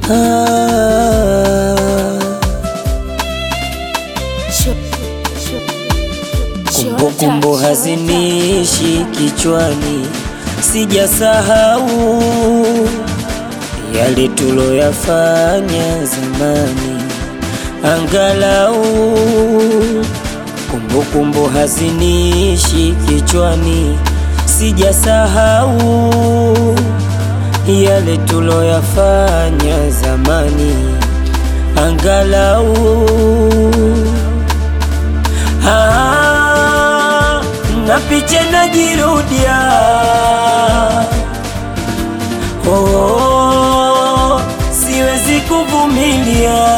Kumbukumbu hazinishi kichwani, sijasahau yale tuloyafanya zamani, angalau kumbukumbu hazinishi kichwani, sijasahau yale tuloyafanya zamani, angalau Ah, na picha najirudia, oh, siwezi kuvumilia.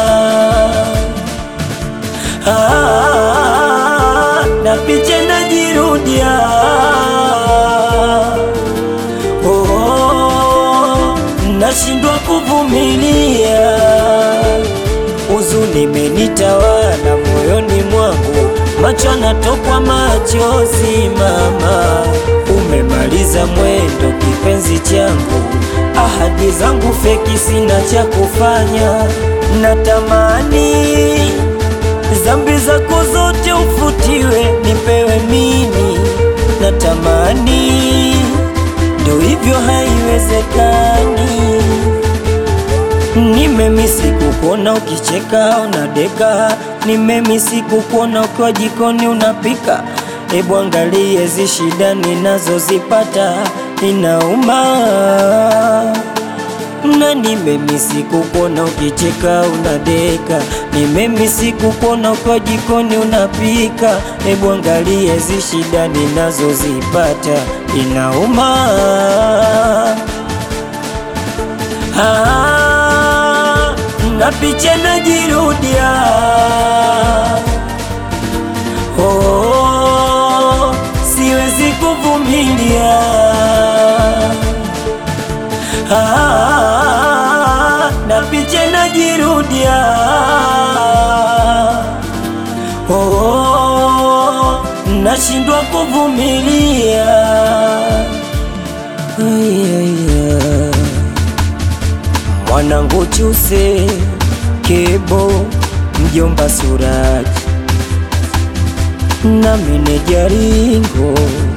Ah, na picha najirudia, oh, nashindwa kuvumilia. Huzuni imenitawala moyoni mwangu, macho yanatokwa machozi. Mama, umemaliza mwendo kipenzi changu, ahadi zangu feki, sina cha kufanya. Natamani dhambi zako zote ufutiwe, nipewe mimi. Natamani ndo hivyo, haiwezekani. Nimemisi kukuona ukicheka unadeka, nimemisi kukuona ukiwa jikoni unapika. Ebu angalie hizi shida ninazozipata, inauma. Na nimemisi kukuona ukicheka unadeka, nimemisi kukuona ukiwa jikoni unapika. Ebu angalie hizi shida ninazozipata, inauma. Ah, na picha najirudia, oh, siwezi kuvumilia. Ah, na picha najirudia, oh, nashindwa kuvumilia. Ay, ay, ay. Mwanangu Chuse Kebo, mjomba Suraji na meneja Ringo